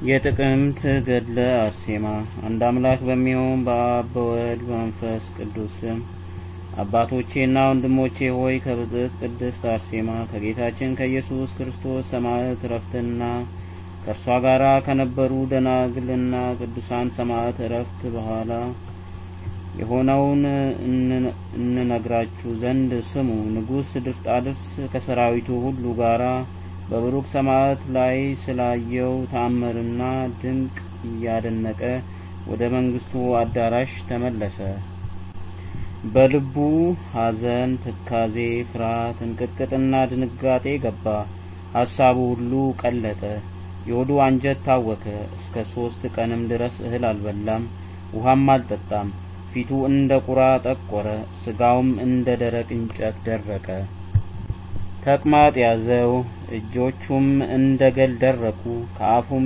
የጥቅምት ገድለ አርሴማ። አንድ አምላክ በሚሆን በአብ በወልድ በመንፈስ ቅዱስ ስም አባቶቼና ወንድሞቼ ሆይ ከብጽዕት ቅድስት አርሴማ ከጌታችን ከኢየሱስ ክርስቶስ ሰማዕት እረፍትና ከእርሷ ጋር ከነበሩ ደናግልና ቅዱሳን ሰማዕት እረፍት በኋላ የሆነውን እንነግራችሁ ዘንድ ስሙ። ንጉሥ ድርጣድስ ከሰራዊቱ ሁሉ ጋራ በብሩክ ሰማዕት ላይ ስላየው ተአምርና ድንቅ እያደነቀ ወደ መንግስቱ አዳራሽ ተመለሰ። በልቡ ሐዘን፣ ትካዜ፣ ፍርሃት፣ እንቅጥቅጥና ድንጋጤ ገባ። ሀሳቡ ሁሉ ቀለጠ። የሆዱ አንጀት ታወከ። እስከ ሶስት ቀንም ድረስ እህል አልበላም፣ ውሃም አልጠጣም። ፊቱ እንደ ቁራ ጠቆረ፣ ስጋውም እንደ ደረቅ እንጨት ደረቀ። ተቅማጥ ያዘው፣ እጆቹም እንደ ገል ደረቁ። ከአፉም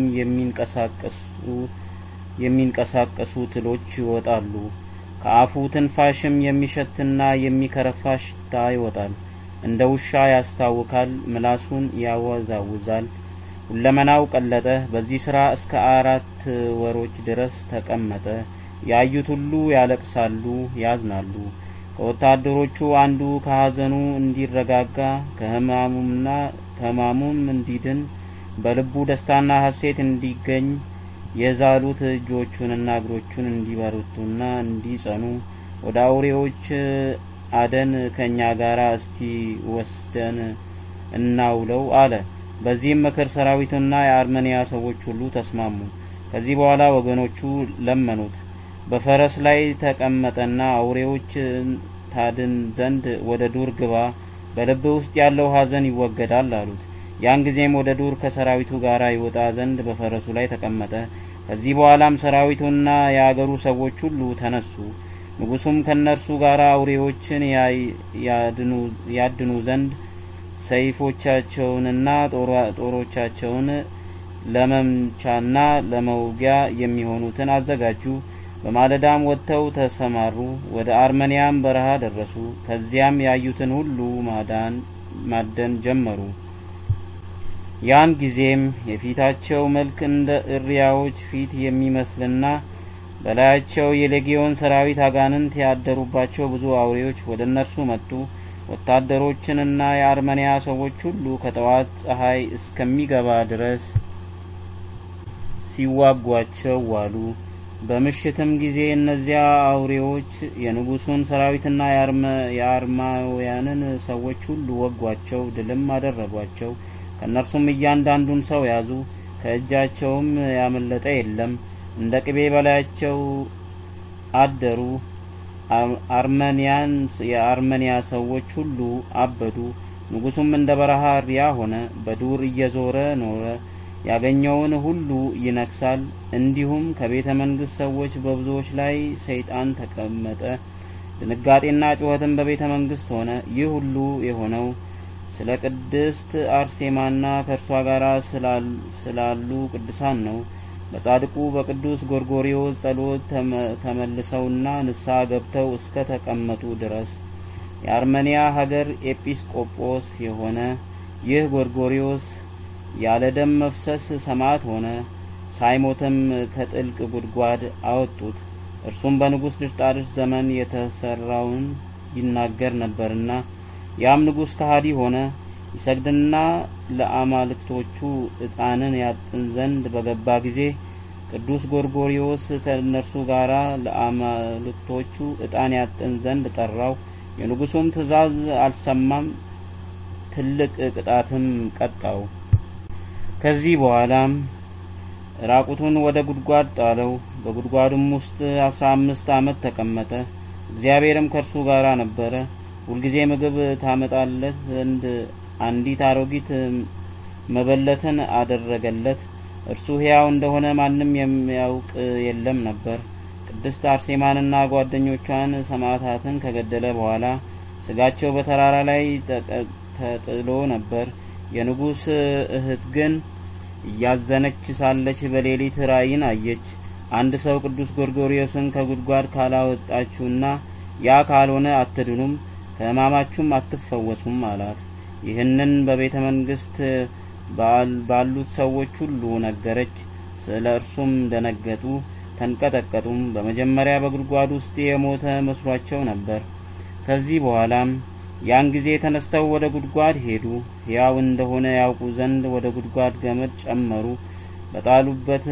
የሚንቀሳቀሱ ትሎች ይወጣሉ። ከአፉ ትንፋሽም የሚሸትና የሚከረፋ ሽታ ይወጣል። እንደ ውሻ ያስታውካል፣ ምላሱን ያወዛውዛል። ሁለመናው ቀለጠ። በዚህ ስራ እስከ አራት ወሮች ድረስ ተቀመጠ። ያዩት ሁሉ ያለቅሳሉ፣ ያዝናሉ። ከወታደሮቹ አንዱ ከሐዘኑ እንዲረጋጋ ከህማሙና ከህማሙም እንዲድን በልቡ ደስታና ሐሴት እንዲገኝ የዛሉት እጆቹንና እግሮቹን እንዲበረቱና እንዲጸኑ ወደ አውሬዎች አደን ከእኛ ጋር እስቲ ወስደን እናውለው አለ። በዚህም ምክር ሰራዊቱና የአርመንያ ሰዎች ሁሉ ተስማሙ። ከዚህ በኋላ ወገኖቹ ለመኑት። በፈረስ ላይ ተቀመጠና አውሬዎች ታድን ዘንድ ወደ ዱር ግባ፣ በልብ ውስጥ ያለው ሐዘን ይወገዳል አሉት። ያን ጊዜም ወደ ዱር ከሰራዊቱ ጋር ይወጣ ዘንድ በፈረሱ ላይ ተቀመጠ። ከዚህ በኋላም ሰራዊቱና የአገሩ ሰዎች ሁሉ ተነሱ። ንጉሱም ከእነርሱ ጋር አውሬዎችን ያድኑ ዘንድ ሰይፎቻቸውንና ጦሮቻቸውን ለመምቻና ለመውጊያ የሚሆኑትን አዘጋጁ። በማለዳም ወጥተው ተሰማሩ። ወደ አርመንያም በረሃ ደረሱ። ከዚያም ያዩትን ሁሉ ማደን ጀመሩ። ያን ጊዜም የፊታቸው መልክ እንደ እሪያዎች ፊት የሚመስልና በላያቸው የሌጊዮን ሰራዊት አጋንንት ያደሩባቸው ብዙ አውሬዎች ወደ እነርሱ መጡ። ወታደሮችንና የአርመንያ ሰዎች ሁሉ ከጠዋት ፀሐይ እስከሚገባ ድረስ ሲዋጓቸው ዋሉ። በምሽትም ጊዜ እነዚያ አውሬዎች የንጉሱን ሰራዊትና የአርማውያንን ሰዎች ሁሉ ወጓቸው፣ ድልም አደረጓቸው። ከእነርሱም እያንዳንዱን ሰው ያዙ፣ ከእጃቸውም ያመለጠ የለም። እንደ ቅቤ በላያቸው አደሩ። አርመንያን የአርመንያ ሰዎች ሁሉ አበዱ። ንጉሱም እንደ በረሃ እሪያ ሆነ፣ በዱር እየዞረ ኖረ። ያገኘውን ሁሉ ይነክሳል። እንዲሁም ከቤተ መንግስት ሰዎች በብዙዎች ላይ ሰይጣን ተቀመጠ። ድንጋጤና ጩኸትም በቤተ መንግስት ሆነ። ይህ ሁሉ የሆነው ስለ ቅድስት አርሴማና ከእርሷ ጋር ስላሉ ቅዱሳን ነው። በጻድቁ በቅዱስ ጎርጎሪዎስ ጸሎት ተመልሰውና ንስሐ ገብተው እስከ ተቀመጡ ድረስ የአርመንያ ሀገር ኤጲስቆጶስ የሆነ ይህ ጎርጎሪዎስ ያለ ደም መፍሰስ ሰማዕት ሆነ። ሳይሞትም ከጥልቅ ጉድጓድ አወጡት። እርሱም በንጉሥ ድርጣድስ ዘመን የተሰራውን ይናገር ነበርና ያም ንጉሥ ከሃዲ ሆነ። ይሰግድና ለአማልክቶቹ ዕጣንን ያጥን ዘንድ በገባ ጊዜ ቅዱስ ጎርጎሪዎስ ከእነርሱ ጋር ለአማልክቶቹ ዕጣን ያጥን ዘንድ ጠራው። የንጉሱም ትእዛዝ አልሰማም። ትልቅ ቅጣትም ቀጣው። ከዚህ በኋላም ራቁቱን ወደ ጉድጓድ ጣለው። በጉድጓዱም ውስጥ አስራ አምስት ዓመት ተቀመጠ። እግዚአብሔርም ከእርሱ ጋር ነበረ። ሁልጊዜ ምግብ ታመጣለት ዘንድ አንዲት አሮጊት መበለትን አደረገለት። እርሱ ሕያው እንደሆነ ማንም የሚያውቅ የለም ነበር። ቅድስት አርሴማንና ጓደኞቿን ሰማዕታትን ከገደለ በኋላ ስጋቸው በተራራ ላይ ተጥሎ ነበር። የንጉሥ እህት ግን እያዘነች ሳለች በሌሊት ራእይን አየች። አንድ ሰው ቅዱስ ጎርጎርዮስን ከጉድጓድ ካላወጣችሁና ያ ካልሆነ አትድኑም፣ ከሕማማችሁም አትፈወሱም አላት። ይህንን በቤተ መንግስት ባሉት ሰዎች ሁሉ ነገረች። ስለ እርሱም ደነገጡ፣ ተንቀጠቀጡም። በመጀመሪያ በጉድጓድ ውስጥ የሞተ መስሏቸው ነበር። ከዚህ በኋላም ያን ጊዜ ተነስተው ወደ ጉድጓድ ሄዱ። ሕያው እንደሆነ ያውቁ ዘንድ ወደ ጉድጓድ ገመድ ጨመሩ። በጣሉበት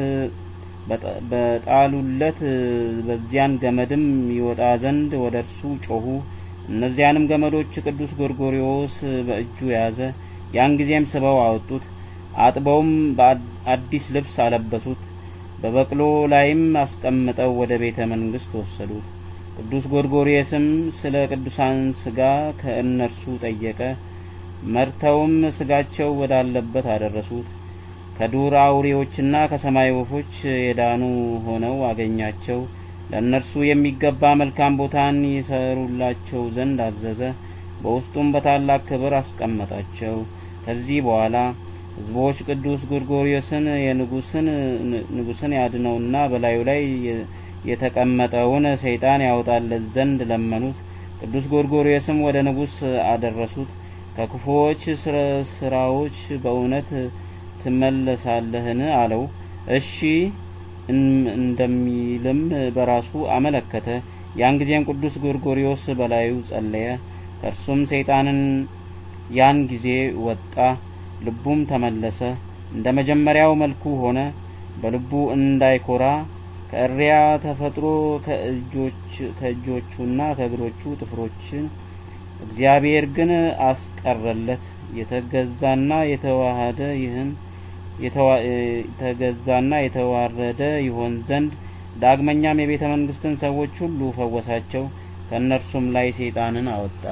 በጣሉለት በዚያን ገመድም ይወጣ ዘንድ ወደ እርሱ ጮኹ። እነዚያንም ገመዶች ቅዱስ ጎርጎሪዎስ በእጁ ያዘ። ያን ጊዜም ስበው አወጡት። አጥበውም በአዲስ ልብስ አለበሱት። በበቅሎ ላይም አስቀምጠው ወደ ቤተ መንግስት ወሰዱት። ቅዱስ ጎርጎርዮስም ስለ ቅዱሳን ስጋ ከእነርሱ ጠየቀ። መርተውም ስጋቸው ወዳለበት አደረሱት። ከዱር አውሬዎችና ከሰማይ ወፎች የዳኑ ሆነው አገኛቸው። ለእነርሱ የሚገባ መልካም ቦታን ይሰሩላቸው ዘንድ አዘዘ። በውስጡም በታላቅ ክብር አስቀመጣቸው። ከዚህ በኋላ ሕዝቦች ቅዱስ ጎርጎርዮስን የንጉስን ንጉስን ያድነውና በላዩ ላይ የተቀመጠውን ሰይጣን ያወጣለት ዘንድ ለመኑት። ቅዱስ ጎርጎርዮስም ወደ ንጉስ አደረሱት። ከክፉዎች ስራዎች በእውነት ትመለሳለህን? አለው። እሺ እንደሚልም በራሱ አመለከተ። ያን ጊዜም ቅዱስ ጎርጎርዮስ በላዩ ጸለየ። ከእርሱም ሰይጣንን ያን ጊዜ ወጣ። ልቡም ተመለሰ፣ እንደ መጀመሪያው መልኩ ሆነ። በልቡ እንዳይኮራ ከእሪያ ተፈጥሮ ከእጆቹና ከእግሮቹ ጥፍሮችን እግዚአብሔር ግን አስቀረለት። የተገዛና የተዋሃደ ይህን የተገዛና የተዋረደ ይሆን ዘንድ ዳግመኛም የቤተ መንግስትን ሰዎች ሁሉ ፈወሳቸው። ከእነርሱም ላይ ሰይጣንን አወጣ።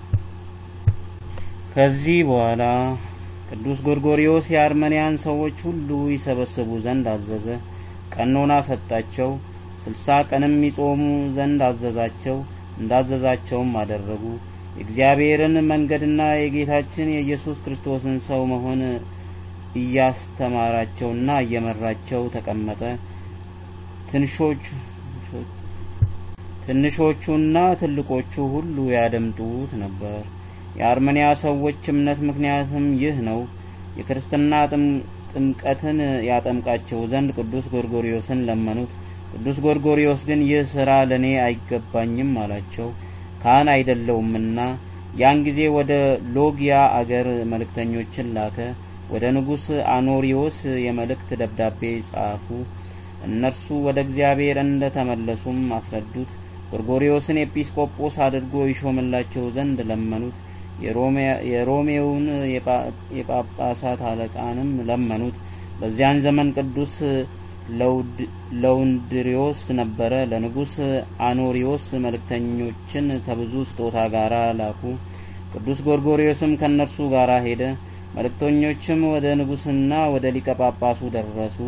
ከዚህ በኋላ ቅዱስ ጎርጎርዮስ የአርመንያን ሰዎች ሁሉ ይሰበስቡ ዘንድ አዘዘ። ቀኖና ሰጣቸው። ስልሳ ቀንም ይጾሙ ዘንድ አዘዛቸው። እንዳዘዛቸውም አደረጉ። የእግዚአብሔርን መንገድና የጌታችን የኢየሱስ ክርስቶስን ሰው መሆን እያስተማራቸውና እየመራቸው ተቀመጠ። ትንሾቹና ትልቆቹ ሁሉ ያደምጡት ነበር። የአርመንያ ሰዎች እምነት ምክንያትም ይህ ነው። የክርስትና ጥምቀትን ያጠምቃቸው ዘንድ ቅዱስ ጎርጎርዮስን ለመኑት። ቅዱስ ጎርጎርዮስ ግን ይህ ስራ ለእኔ አይገባኝም አላቸው፣ ካህን አይደለውምና። ያን ጊዜ ወደ ሎጊያ አገር መልእክተኞችን ላከ። ወደ ንጉሥ አኖሪዎስ የመልእክት ደብዳቤ ጻፉ። እነርሱ ወደ እግዚአብሔር እንደ ተመለሱም አስረዱት። ጎርጎርዮስን ኤጲስቆጶስ አድርጎ ይሾምላቸው ዘንድ ለመኑት። የሮሜውን የጳጳሳት አለቃንም ለመኑት። በዚያን ዘመን ቅዱስ ለውንድሪዮስ ነበረ። ለንጉሥ አኖሪዎስ መልእክተኞችን ከብዙ ስጦታ ጋር ላኩ። ቅዱስ ጎርጎርዮስም ከእነርሱ ጋር ሄደ። መልእክተኞችም ወደ ንጉሥና ወደ ሊቀ ጳጳሱ ደረሱ።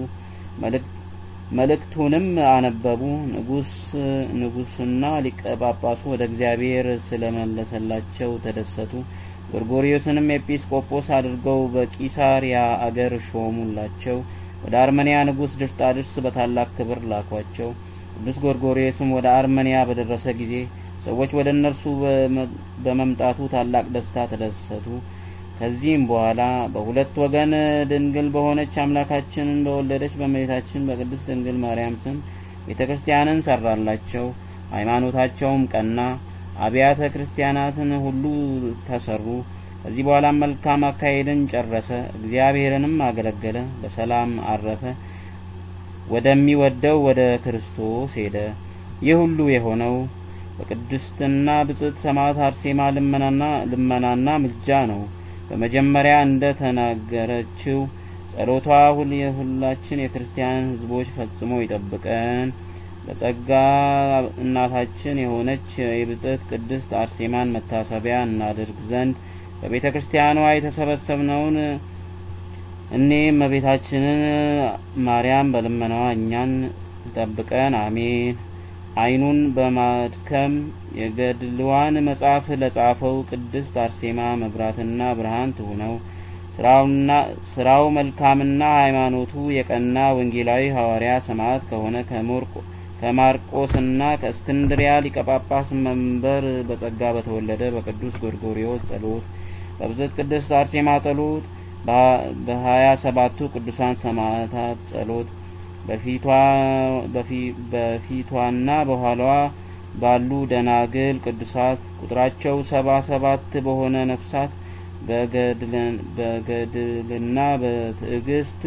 መልእክቱንም አነበቡ። ንጉስ ንጉስና ሊቀ ጳጳሱ ወደ እግዚአብሔር ስለመለሰላቸው ተደሰቱ። ጎርጎርዮስንም ኤጲስቆጶስ አድርገው በቂሳሪያ አገር ሾሙላቸው። ወደ አርመንያ ንጉስ ድርጣድስ በታላቅ ክብር ላኳቸው። ቅዱስ ጎርጎርዮስም ወደ አርመንያ በደረሰ ጊዜ ሰዎች ወደ እነርሱ በመምጣቱ ታላቅ ደስታ ተደሰቱ። ከዚህም በኋላ በሁለት ወገን ድንግል በሆነች አምላካችንን በወለደች በእመቤታችን በቅድስት ድንግል ማርያም ስም ቤተ ክርስቲያንን ሰራላቸው። ሃይማኖታቸውም ቀና። አብያተ ክርስቲያናትን ሁሉ ተሰሩ። ከዚህ በኋላም መልካም አካሄድን ጨረሰ። እግዚአብሔርንም አገለገለ። በሰላም አረፈ። ወደሚወደው ወደ ክርስቶስ ሄደ። ይህ ሁሉ የሆነው በቅድስትና ብጽዕት ሰማዕት አርሴማ ልመናና ልመናና ምልጃ ነው። በመጀመሪያ እንደ ተናገረችው ጸሎቷ ሁል የሁላችን የክርስቲያን ሕዝቦች ፈጽሞ ይጠብቀን። በጸጋ እናታችን የሆነች የብጽዕት ቅድስት አርሴማን መታሰቢያ እናድርግ ዘንድ በቤተ ክርስቲያኗ የተሰበሰብነውን እኔ እመቤታችንን ማርያም በልመናዋ እኛን ጠብቀን፣ አሜን። ዓይኑን በማድከም የገድልዋን መጽሐፍ ለጻፈው ቅድስት አርሴማ መብራትና ብርሃን ትሁነው። ስራው መልካምና ሃይማኖቱ የቀና ወንጌላዊ ሐዋርያ ሰማዕት ከሆነ ከማርቆስና ከእስክንድሪያ ሊቀ ጳጳስ መንበር በጸጋ በተወለደ በቅዱስ ጎርጎርዮስ ጸሎት በብጽዕት ቅድስት አርሴማ ጸሎት በሀያ ሰባቱ ቅዱሳን ሰማዕታት ጸሎት በፊቷና በኋላዋ ባሉ ደናግል ቅዱሳት ቁጥራቸው ሰባ ሰባት በሆነ ነፍሳት በገድልና በትዕግስት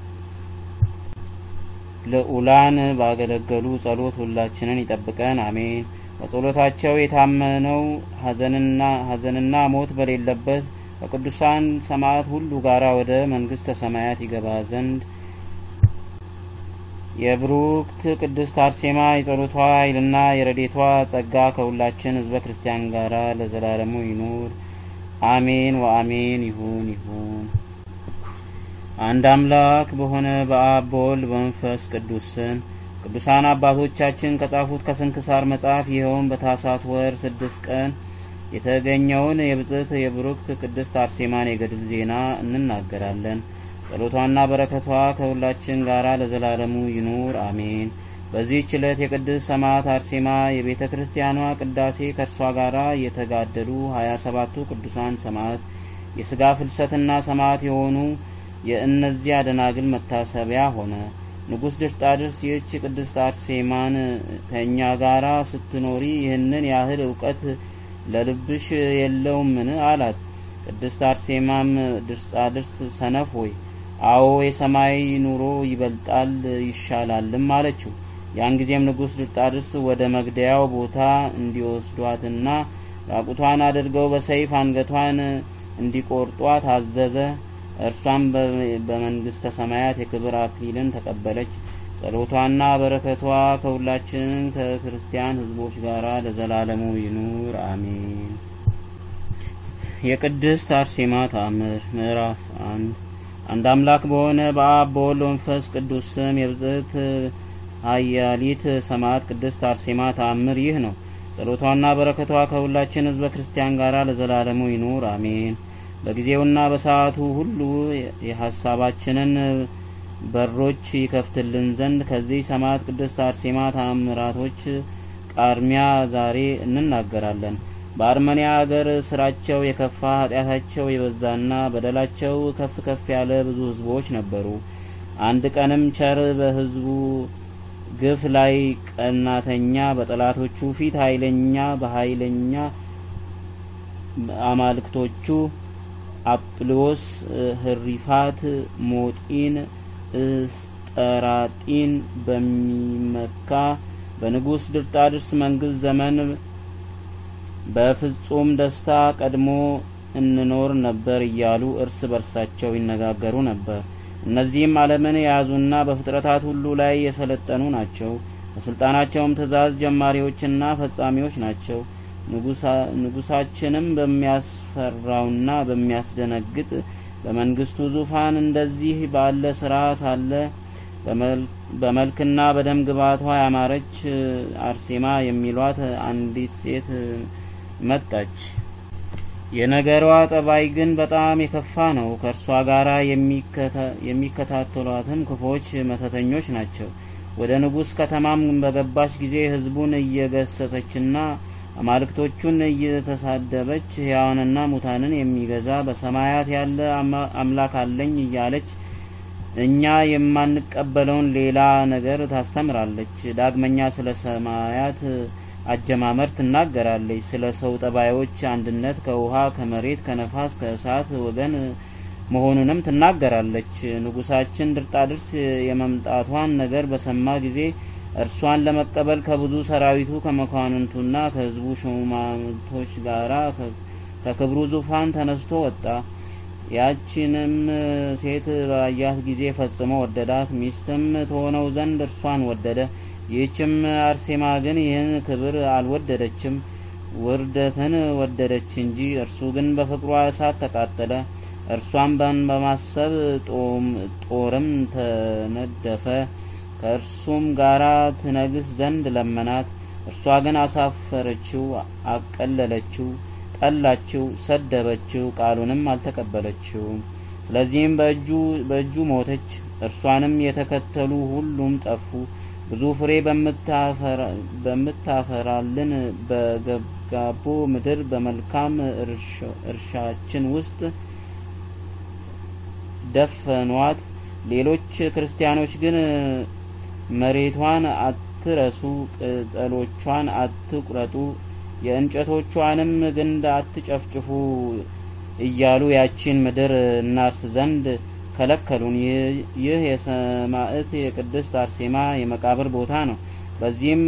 ልዑላን ባገለገሉ ጸሎት ሁላችንን ይጠብቀን፣ አሜን። በጸሎታቸው የታመነው ሐዘንና ሞት በሌለበት ከቅዱሳን ሰማዕት ሁሉ ጋር ወደ መንግስተ ሰማያት ይገባ ዘንድ የብሩክት ቅድስት አርሴማ የጸሎቷ ኃይልና የረዴቷ ጸጋ ከሁላችን ሕዝበ ክርስቲያን ጋር ለዘላለሙ ይኑር አሜን ወአሜን። ይሁን ይሁን። አንድ አምላክ በሆነ በአብ በወልድ በመንፈስ ቅዱስ ስም ቅዱሳን አባቶቻችን ከጻፉት ከስንክሳር መጽሐፍ ይኸውም በታኅሳስ ወር ስድስት ቀን የተገኘውን የብጽዕት የብሩክት ቅድስት አርሴማን የገድል ዜና እንናገራለን። ጸሎቷና በረከቷ ከሁላችን ጋር ለዘላለሙ ይኑር አሜን። በዚህች ዕለት የቅድስት ሰማዕት አርሴማ የቤተ ክርስቲያኗ ቅዳሴ ከእርሷ ጋር የተጋደሉ ሀያ ሰባቱ ቅዱሳን ሰማዕት የስጋ ፍልሰትና ሰማዕት የሆኑ የእነዚያ ደናግል መታሰቢያ ሆነ። ንጉሥ ድርጣድርስ ይህች ቅድስት አርሴማን ከእኛ ጋር ስትኖሪ ይህንን ያህል እውቀት ለልብሽ የለውምን? አላት። ቅድስት አርሴማም ድርጣድርስ ሰነፍ ሆይ አዎ የሰማይ ኑሮ ይበልጣል ይሻላልም አለችው። ያን ጊዜም ንጉሥ ድርጣድርስ ወደ መግደያው ቦታ እንዲወስዷትና ራቁቷን አድርገው በሰይፍ አንገቷን እንዲቆርጧት አዘዘ። እርሷም በመንግስተ ሰማያት የክብር አክሊልን ተቀበለች። ጸሎቷና በረከቷ ከሁላችን ከክርስቲያን ሕዝቦች ጋር ለዘላለሙ ይኑር አሜን። የቅድስት አርሴማ ተአምር ምዕራፍ አንድ አንድ አምላክ በሆነ በአብ በወልድ መንፈስ ቅዱስ ስም የብጽዕት ኃያሊት ሰማዕት ቅድስት አርሴማ ተአምር ይህ ነው። ጸሎቷና በረከቷ ከሁላችን ሕዝበ ክርስቲያን ጋር ለዘላለሙ ይኑር አሜን። በጊዜውና በሰዓቱ ሁሉ የሀሳባችንን በሮች ይከፍትልን ዘንድ ከዚህ ሰማዕት ቅድስት አርሴማ ተአምራቶች ቃርሚያ ዛሬ እንናገራለን። በአርመኒያ አገር ስራቸው የከፋ ኃጢአታቸው የበዛና በደላቸው ከፍ ከፍ ያለ ብዙ ሕዝቦች ነበሩ። አንድ ቀንም ቸር በሕዝቡ ግፍ ላይ ቀናተኛ፣ በጠላቶቹ ፊት ኃይለኛ በኃይለኛ አማልክቶቹ አጵሎስ፣ ህሪፋት፣ ሞጢን፣ እስጠራጢን በሚመካ በንጉሥ ድርጣድርስ መንግስት ዘመን በፍጹም ደስታ ቀድሞ እንኖር ነበር እያሉ እርስ በርሳቸው ይነጋገሩ ነበር። እነዚህም ዓለምን የያዙና በፍጥረታት ሁሉ ላይ የሰለጠኑ ናቸው። በስልጣናቸውም ትእዛዝ ጀማሪዎችና ፈጻሚዎች ናቸው። ንጉሳችንም በሚያስፈራውና በሚያስደነግጥ በመንግስቱ ዙፋን እንደዚህ ባለ ስራ ሳለ በመልክና በደም ግባቷ ያማረች አርሴማ የሚሏት አንዲት ሴት መጣች። የነገሯ ጠባይ ግን በጣም የከፋ ነው። ከእርሷ ጋር የሚከታተሏትም ክፎች መተተኞች ናቸው። ወደ ንጉሥ ከተማም በገባች ጊዜ ሕዝቡን እየገሰጸችና አማልክቶቹን እየተሳደበች ሕያዋንና ሙታንን የሚገዛ በሰማያት ያለ አምላክ አለኝ እያለች እኛ የማንቀበለውን ሌላ ነገር ታስተምራለች። ዳግመኛ ስለ ሰማያት አጀማመር ትናገራለች። ስለ ሰው ጠባዮች አንድነት ከውሃ፣ ከመሬት፣ ከነፋስ፣ ከእሳት ወገን መሆኑንም ትናገራለች። ንጉሳችን ድርጣድርስ የመምጣቷን ነገር በሰማ ጊዜ እርሷን ለመቀበል ከብዙ ሰራዊቱ ከመኳንንቱና ከሕዝቡ ሹማምንቶች ጋራ ከክብሩ ዙፋን ተነስቶ ወጣ። ያቺንም ሴት ባያት ጊዜ ፈጽሞ ወደዳት፣ ሚስትም ትሆነው ዘንድ እርሷን ወደደ። ይህችም አርሴማ ግን ይህን ክብር አልወደደችም፣ ውርደትን ወደደች እንጂ። እርሱ ግን በፍቅሯ እሳት ተቃጠለ። እርሷን በማሰብ ጦርም ተነደፈ። ከእርሱም ጋራ ትነግስ ዘንድ ለመናት። እርሷ ግን አሳፈረችው፣ አቀለለችው፣ ጠላችው፣ ሰደበችው፣ ቃሉንም አልተቀበለችውም። ስለዚህም በእጁ ሞተች። እርሷንም የተከተሉ ሁሉም ጠፉ። ብዙ ፍሬ በምታፈራልን በገብጋቦ ምድር በመልካም እርሻችን ውስጥ ደፈኗት። ሌሎች ክርስቲያኖች ግን መሬቷን አትረሱ፣ ቅጠሎቿን አትቁረጡ፣ የእንጨቶቿንም ግንድ አትጨፍጭፉ እያሉ ያቺን ምድር እናርስ ዘንድ ከለከሉን። ይህ የሰማዕት የቅድስት አርሴማ የመቃብር ቦታ ነው። በዚህም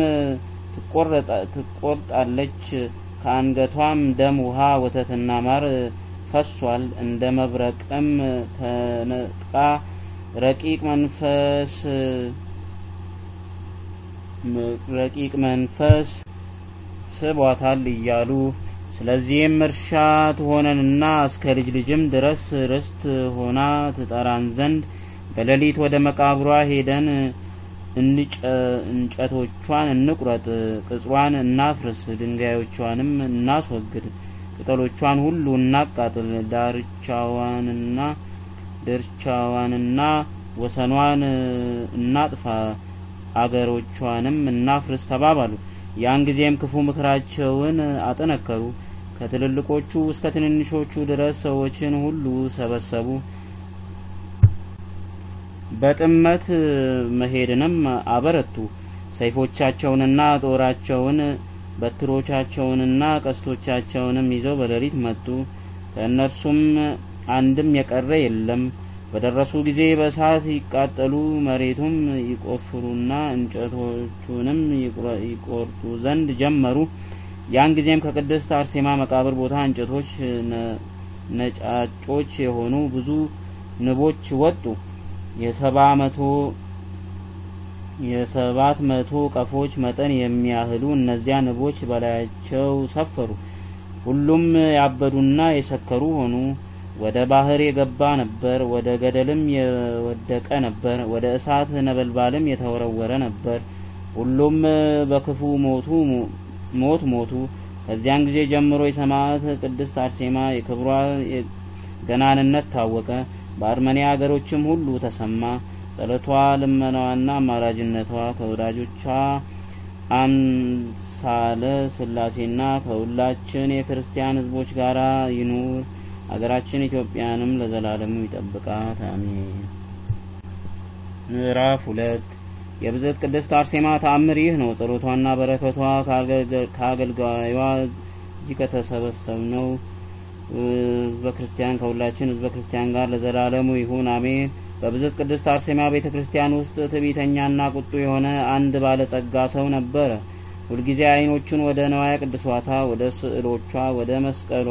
ትቆርጣለች። ከአንገቷም ደም፣ ውሃ፣ ወተትና ማር ፈሷል። እንደ መብረቅም ተነጥቃ ረቂቅ መንፈስ ረቂቅ መንፈስ ስቧታል እያሉ ስለዚህም እርሻ ትሆነንና እስከ ልጅ ልጅም ድረስ ርስት ሆና ትጠራን ዘንድ በሌሊት ወደ መቃብሯ ሄደን እንጨቶቿን እንቁረጥ፣ ቅጽሯን እናፍርስ፣ ድንጋዮቿንም እናስወግድ፣ ቅጠሎቿን ሁሉ እናቃጥል፣ ዳርቻዋንና ድርቻዋንና ወሰኗን እናጥፋ፣ አገሮቿንም እናፍርስ ተባባሉ። ያን ጊዜም ክፉ ምክራቸውን አጠነከሩ። ከትልልቆቹ እስከ ትንንሾቹ ድረስ ሰዎችን ሁሉ ሰበሰቡ። በጥመት መሄድንም አበረቱ። ሰይፎቻቸውንና ጦራቸውን በትሮቻቸውንና ቀስቶቻቸውንም ይዘው በሌሊት መጡ። ከእነርሱም አንድም የቀረ የለም። በደረሱ ጊዜ በእሳት ይቃጠሉ፣ መሬቱም ይቆፍሩና እንጨቶቹንም ይቆርጡ ዘንድ ጀመሩ። ያን ጊዜም ከቅድስት አርሴማ መቃብር ቦታ እንጨቶች ነጫጮች የሆኑ ብዙ ንቦች ወጡ። የሰባ መቶ የሰባት መቶ ቀፎች መጠን የሚያህሉ እነዚያ ንቦች በላያቸው ሰፈሩ። ሁሉም ያበዱና የሰከሩ ሆኑ። ወደ ባህር የገባ ነበር፣ ወደ ገደልም የወደቀ ነበር፣ ወደ እሳት ነበልባልም የተወረወረ ነበር። ሁሉም በክፉ ሞቱ ሞት ሞቱ። ከዚያን ጊዜ ጀምሮ የሰማዕት ቅድስት አርሴማ የክብሯ ገናንነት ታወቀ። በአርመኒያ ሀገሮችም ሁሉ ተሰማ። ጸሎቷ፣ ልመናዋና አማላጅነቷ ከወዳጆቿ አምሳለ ስላሴና ከሁላችን የክርስቲያን ሕዝቦች ጋር ይኑር። አገራችን ኢትዮጵያንም ለዘላለሙ ይጠብቃት፣ አሜን። ምዕራፍ ሁለት የብጽዕት ቅድስት አርሴማ ተአምር ይህ ነው። ጸሎቷና በረከቷ ከአገልጋዩዋ እዚህ ከተሰበሰብነው ህዝበ ክርስቲያን ከሁላችን ህዝበ ክርስቲያን ጋር ለዘላለሙ ይሁን አሜን። በብጽዕት ቅድስት አርሴማ ቤተ ክርስቲያን ውስጥ ትዕቢተኛና ቁጡ የሆነ አንድ ባለጸጋ ሰው ነበረ። ሁልጊዜ አይኖቹን ወደ ነዋያ ቅድሷታ፣ ወደ ስዕሎቿ፣ ወደ መስቀሏ፣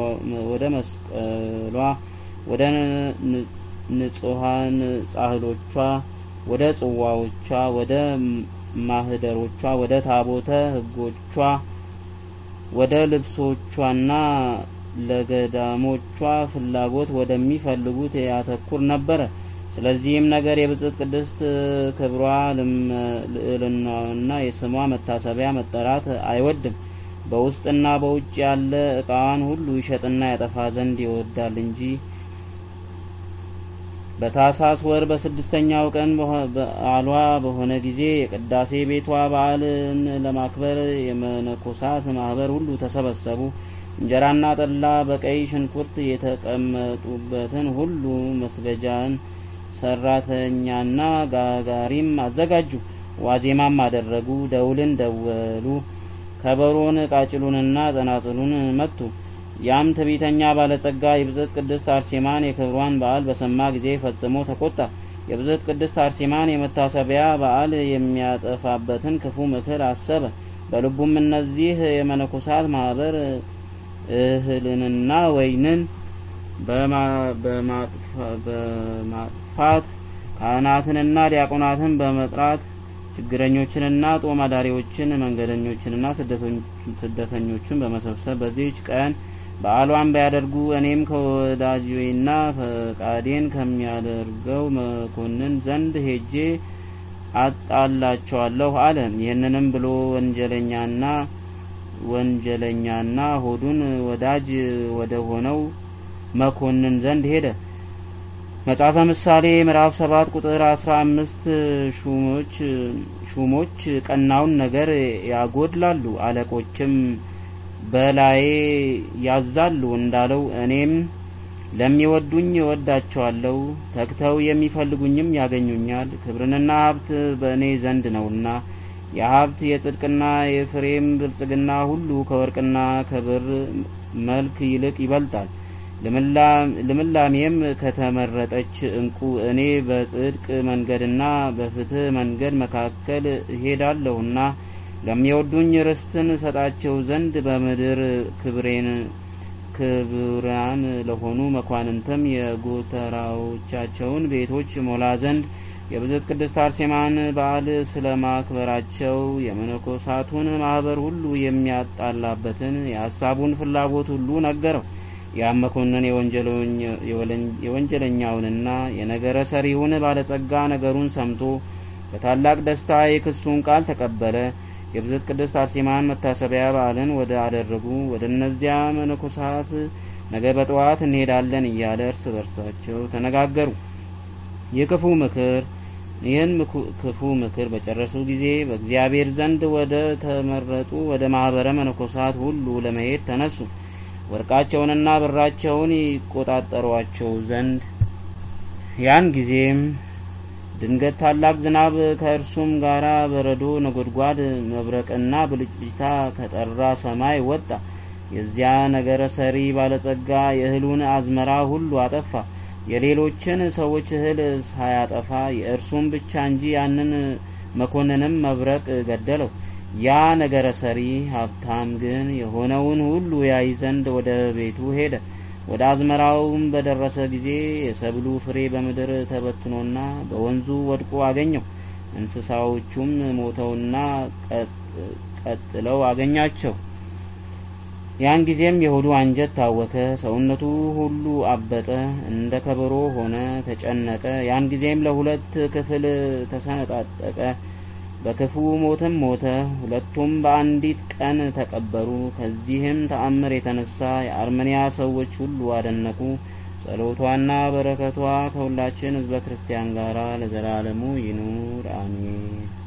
ወደ ንጹሐን ጻሕሎቿ፣ ወደ ጽዋዎቿ፣ ወደ ማህደሮቿ፣ ወደ ታቦተ ሕጎቿ፣ ወደ ልብሶቿና ለገዳሞቿ ፍላጎት ወደሚፈልጉት ያተኩር ነበረ። ስለዚህም ነገር የብጽዕት ቅድስት ክብሯ ልዕልናዋና የስሟ መታሰቢያ መጠራት አይወድም። በውስጥና በውጭ ያለ እቃዋን ሁሉ ይሸጥና ያጠፋ ዘንድ ይወዳል እንጂ። በታሳስ ወር በስድስተኛው ቀን በዓሏ በሆነ ጊዜ የቅዳሴ ቤቷ በዓልን ለማክበር የመነኮሳት ማህበር ሁሉ ተሰበሰቡ። እንጀራና ጠላ በቀይ ሽንኩርት የተቀመጡበትን ሁሉ መስገጃን ሰራተኛና ጋጋሪም አዘጋጁ። ዋዜማም አደረጉ። ደውልን ደወሉ። ከበሮን፣ ቃጭሉንና ጸናጽሉን መቱ። ያም ትዕቢተኛ ባለጸጋ የብጽዕት ቅድስት አርሴማን የክብሯን በዓል በሰማ ጊዜ ፈጽሞ ተቆጣ። የብጽዕት ቅድስት አርሴማን የመታሰቢያ በዓል የሚያጠፋበትን ክፉ ምክር አሰበ። በልቡም እነዚህ የመነኮሳት ማህበር እህልንና ወይንን በማጥፋት ካህናትንና ዲያቆናትን በመጥራት ችግረኞችንና ጦም አዳሪዎችን መንገደኞችንና ስደተኞችን በመሰብሰብ በዚህች ቀን በዓሏን ቢያደርጉ እኔም ከወዳጅና ፈቃዴን ከሚያደርገው መኮንን ዘንድ ሄጄ አጣላቸዋለሁ አለ። ይህንንም ብሎ ወንጀለኛና ወንጀለኛና ሆዱን ወዳጅ ወደ ሆነው መኮንን ዘንድ ሄደ። መጽሐፈ ምሳሌ ምዕራፍ ሰባት ቁጥር አስራ አምስት ሹሞች ሹሞች ቀናውን ነገር ያጎድላሉ፣ አለቆችም በላዬ ያዛሉ እንዳለው እኔም ለሚወዱኝ እወዳቸዋለሁ፣ ተግተው የሚፈልጉኝም ያገኙኛል። ክብርንና ሀብት በእኔ ዘንድ ነውና የሀብት የጽድቅና የፍሬም ብልጽግና ሁሉ ከወርቅና ከብር መልክ ይልቅ ይበልጣል። ልምላሜም ከተመረጠች እንቁ እኔ በጽድቅ መንገድና በፍትህ መንገድ መካከል እሄዳለሁና ለሚወዱኝ ርስትን እሰጣቸው ዘንድ በምድር ክብሬን ክቡራን ለሆኑ መኳንንትም የጎተራዎቻቸውን ቤቶች ሞላ ዘንድ የብዝት ቅድስት አርሴማን በዓል ስለ ማክበራቸው የመነኮሳቱን ማህበር ሁሉ የሚያጣላበትን የሀሳቡን ፍላጎት ሁሉ ነገረው። ያም መኮንን የወንጀለኛውንና የነገረ ሰሪውን ባለጸጋ ነገሩን ሰምቶ በታላቅ ደስታ የክሱን ቃል ተቀበለ። የብዝት ቅድስት አርሴማን መታሰቢያ በዓልን ወደ አደረጉ ወደ እነዚያ መነኮሳት ነገ በጠዋት እንሄዳለን እያለ እርስ በርሳቸው ተነጋገሩ። ይህ ክፉ ምክር ይህን ክፉ ምክር በጨረሱ ጊዜ በእግዚአብሔር ዘንድ ወደ ተመረጡ ወደ ማህበረ መነኮሳት ሁሉ ለመሄድ ተነሱ። ወርቃቸውንና ብራቸውን ይቆጣጠሯቸው ዘንድ ያን ጊዜም ድንገት ታላቅ ዝናብ ከእርሱም ጋር በረዶ፣ ነጎድጓድ፣ መብረቅና ብልጭልጭታ ከጠራ ሰማይ ወጣ። የዚያ ነገረ ሰሪ ባለጸጋ የእህሉን አዝመራ ሁሉ አጠፋ። የሌሎችን ሰዎች እህል ሳያጠፋ የእርሱም ብቻ እንጂ ያንን መኮንንም መብረቅ ገደለው። ያ ነገረ ሰሪ ሀብታም ግን የሆነውን ሁሉ ያይ ዘንድ ወደ ቤቱ ሄደ። ወደ አዝመራውም በደረሰ ጊዜ የሰብሉ ፍሬ በምድር ተበትኖና በወንዙ ወድቆ አገኘው። እንስሳዎቹም ሞተውና ቀጥለው አገኛቸው። ያን ጊዜም የሆዱ አንጀት ታወከ፣ ሰውነቱ ሁሉ አበጠ፣ እንደ ከበሮ ሆነ፣ ተጨነቀ። ያን ጊዜም ለሁለት ክፍል ተሰነጣጠቀ፣ በክፉ ሞትም ሞተ። ሁለቱም በአንዲት ቀን ተቀበሩ። ከዚህም ተአምር የተነሳ የአርመንያ ሰዎች ሁሉ አደነቁ። ጸሎቷና በረከቷ ከሁላችን ሕዝበ ክርስቲያን ጋር ለዘላለሙ ይኑር አሜን።